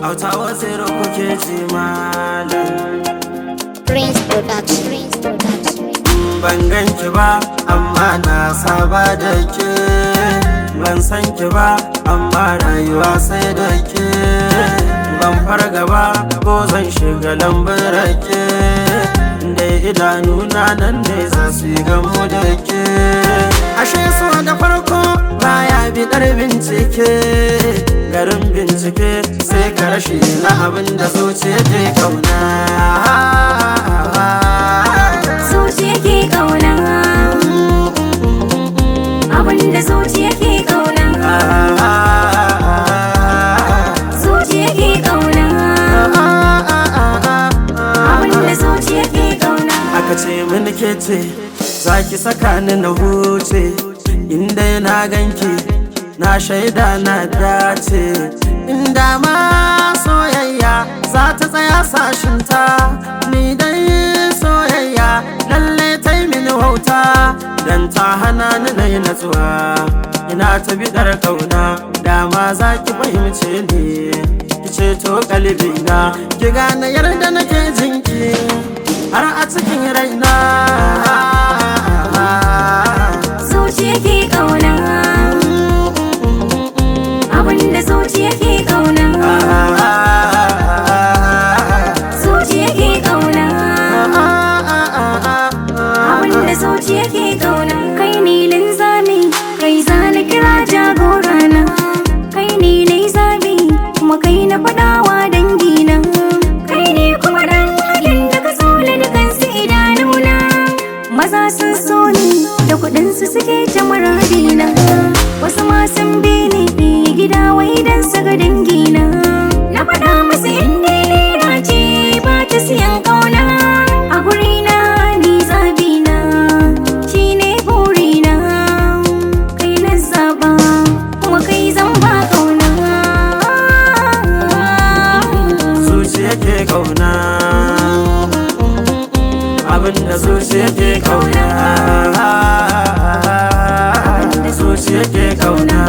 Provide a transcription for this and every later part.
auta wazir kuke ji malam Prince Production. Prince Production. ban ganki ba amma na saba da ke ban san ki ba amma rayuwa sai da ke ban farga ba ko zan shiga lambun rake da idanuna nan ne za su yi gamu da ke ashe so da farko baya bidar bincike garin bincike sai ka rashi na abin da zuciya ke kauna zuciya ke kauna abinda zuciya ke kauna zuciya ke kauna abinda zuciya ke kauna aka ce mini ke ce za ki saka ni na huce inda na ganki na shaida na dace inda ma soyayya za ta tsaya sashinta ni dai soyayya lalle ta yi mini wauta dan ta hana ni na yi natsuwa ina ta bidar kauna dama za ki fahimce ni ki ceto kalbina ki gane yarda nake jinki har a cikin raina zuciya ke kauna abinda zuciya ke kauna zuciya ke kauna abinda zuciya ke kauna kai ne linzami kai zana kira jagorana kai ne na zabi kuma kai na fadawa dangina kai ne kuma dan halin da ka so da dukansu idanuna maza sun so ni da kudinsu suke ta muradina wasu ma sun bi ni gida wai dan su ga dangina na faɗa musu inda lera ce ba ta siyan kauna a gurina ni zabina shi ne burina kai na zaba kuma kai zan ba kauna zuciya ke kauna abinda zuciya ke kauna zuciya ke kauna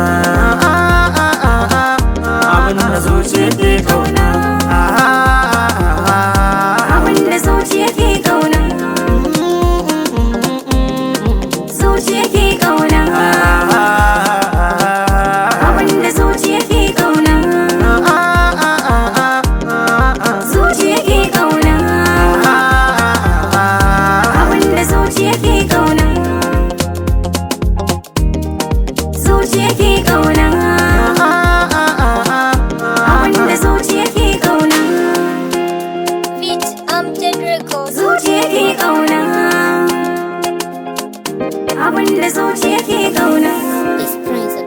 abinda zuciya ke kauna abinda zuciya ke kauna zuciya ke kauna abinda zuciya ke kauna zuciya ke kauna abinda zuciya ke kauna zuciya ke kauna abinda zuciya ke kauna Beat Amjad Records. zuciya ke kauna abinda zuciya ke kauna It's Prince